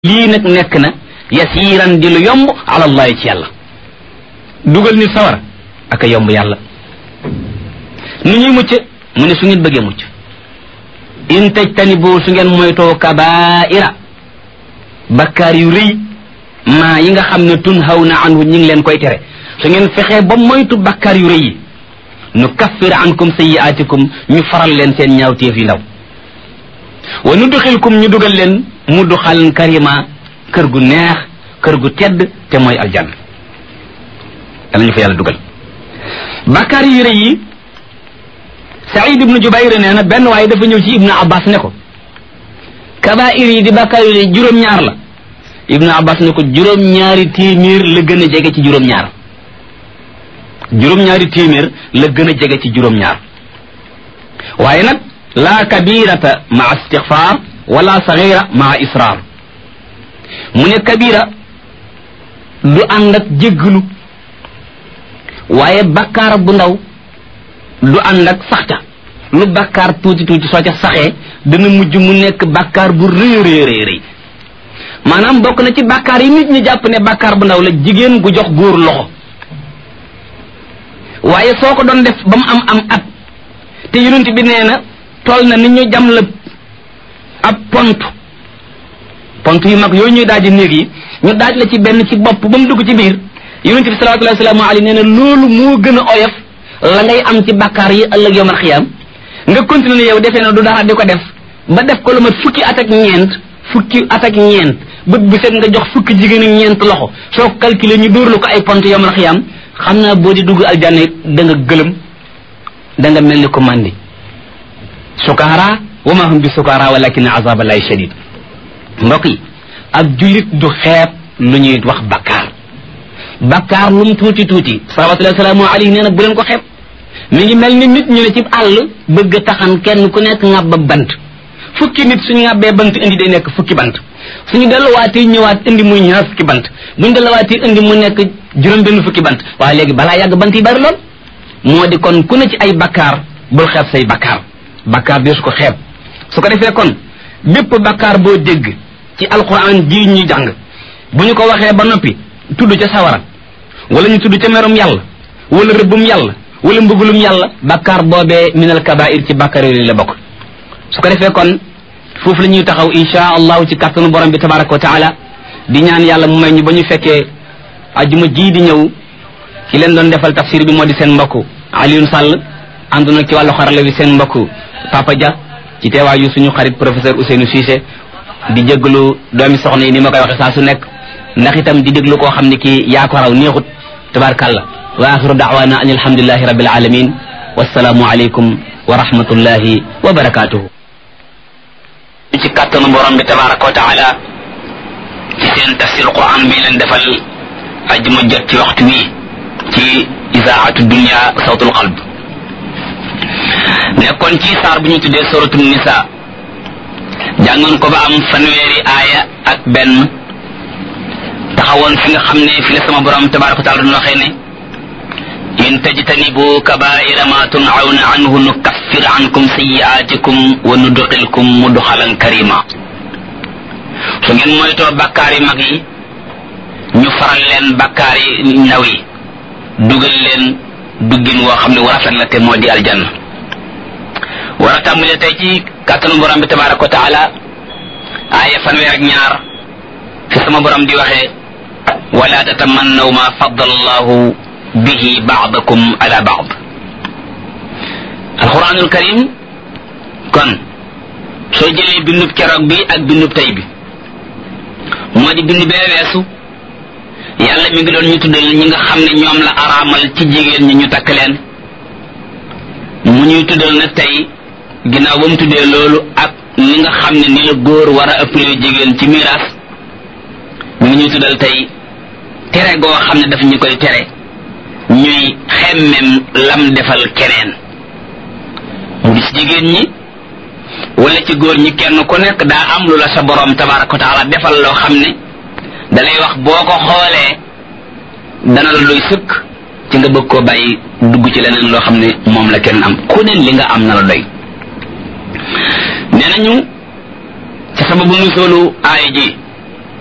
lii nag nekk na yasiiran di lu yomb ala allahi ci yàlla dugal nit sawara ak a yomb yàlla nu ñuy mucc mu ne su ngeen bëggee mucc in tajtanibu su ngeen moytoo kabaira bakkaar yu rëy maa yi nga xam ne tun haw na anhu ñi ngi leen koy tere su ngeen fexee ba moytu bakkaar yu rëy yi nu kaffir ankum sayiaatikum ñu faral leen seen ñaawteef yu ndaw wa nudxilkum ñu dugal leen mu duxalan karima kër gu neex kër gu tedd te mooy aljanna yàlla ñu fa yàlla dugal bakkaar yu rëy yi Saïd ibnu Jubayr nee na benn waaye dafa ñëw ci ibnu Abbas ne ko kabair yi di bakkaar yu rëy juróom-ñaar la ibnu Abbas ne ko juróom-ñaari téeméer la gën a jege ci juróom-ñaar juróom-ñaari téeméer la gën a jege ci juróom-ñaar waaye nag laa kabirata maa istixfaar wala sagira maa israar mu ne kabira du ànd ak jégglu waaye bakkaar bu ndaw du ànd ak saxta lu bakkaar tuuti tuuti soo ca saxee dana mujj mu nekk bakkaar bu rëy rëy rëy rëy maanaam bokk na ci bakkaar yi nit ñi jàpp ne bakkaar bu ndaw la jigéen gu jox góor loxo waaye soo ko doon def ba mu am am at te yonent bi nee na toll na ni ñu jam la ab pont pont yu mag yooyu ñuy daaji néeg yi ñu daaj la ci benn ci bopp ba mu dugg ci biir yonent bi sallallahu alayhi wa sallam nee na loolu moo gën a oyof la ngay am ci bakkaar yi ëllëg yawmal xiyaam nga continuer yow defee na du dara di ko def ba def ko lu mat fukki at ak ñeent fukki at ak ñeent bët bu set nga jox fukki jigéen ak ñeent loxo soo ko calculer ñu dóor la ko ay pont yawmal xiyaam xam naa boo di dugg aljanna da nga gëlëm da nga mel ni ko mandi sukaara wa ma hum bi sukaara walakin azaballahi shadid mbokk yi ab jullit du xeeb lu ñuy wax bakkaar bakkaar lu mu tuuti tuuti salawatullahi salaamu alayhi nee na bu leen ko xeeb mi ngi mel ni nit ñu ne ci àll bëgg a taxan kenn ku nekk ŋàbba bant fukki nit suñu ŋàbbee bant indi day nekk fukki bant suñu delluwaatee ñëwaat indi muy ñaar fukki bant buñu delluwaatee indi mu nekk juróom benn fukki bant waaye léegi balaa yàgg bant yi bari lool moo di kon ku ne ci ay bakkaar bul xeeb say bakkaar bakkaar dee su ko xeeb su ko defee kon bépp bakkaar boo dégg ci alquran ji ñu jàng bu ñu ko waxee ba noppi tudd ca sawara wala ñu tudd ca merum yàlla wala rëbbum yàlla wala mbugulum yàlla bakkaar boobee minal kabair ci bakkaar yooyu la bokk su ko defee kon foofu la ñuy taxaw insha allahu ci kàttanu borom bi tabaraka wa taala di ñaan yàlla mu may ñu ba ñu fekkee ajuma ji di ñëw ci leen doon defal tafsir bi moo di seen mbokk Alioune Sall ànd nag ci wàllu xarala bi seen mbokk Papa Dia ci teewaayu suñu xarit professeur Ousseynou Cissé di jéggalu doomi soxna yi ni ma koy waxe saa su nekk ndax itam di déglu koo xam ne kii yaa ko raw neexut tabarkàlla wa axiru daawana an alhamdulilahi rabbil alamin wasalaamu aleykum wa rahmatullahi wa barakatuhu ci kàttanu borom bi tabaraka wa taala ci seen tafsir quran bi leen defal ajuma jot ci waxtu wi ci isaatu dunia sawtul qalb nekkoon ci saar bu ñu tuddee suratu nisa jàngoon ko ba am fanweeri aaya ak benn taxawoon fi nga xam ne fi la sama borom tabaraka wa taala doon waxee ne in tajtanibu kabaira ma tunawna anhu nukaffir ankum sayiaatikum wa nudxilkum mudxalan karima su ngeen moytoo bakkaar yi mag yi ñu faral leen bakkaar yi ndaw yi dugal leen duggin woo xam ne war a rafet la te moo di aljanna war a tàmbalee tey ci kàttanu borom bi tabaraka wa taala aaya fanweer ak ñaar fi sama borom di waxee wala tatamannaw ma faddala allahu bihi baadakum ala baad alquranul karim kon soo jëlee bindub keroog bi ak bindub tey bi moo di bind bee weesu yàlla mi ngi doon ñu tuddal ñi nga xam ne ñoom la araamal ci jigéen ñi ñu takk leen mu ñuy tuddal nag tey ginnaaw ba mu tuddee loolu ak ni nga xam ne ni la góor war a ëppalee jigéen ci miraas mu ngi ñuy tuddal tey tere goo xam ne daf ñu koy tere ñuy xemmem lam defal keneen mu di ci jigéen ñi wala ci góor ñi kenn ku nekk daa am lu la sa borom tabaraka wa taala defal loo xam ne dalay wax boo ko xoolee dana la doy sëkk ci nga bëgg koo bàyyi dugg ci leneen loo xam ne moom la kenn am ku ne li nga am na la doy nee nañu ci sababu nu soolu aaya ji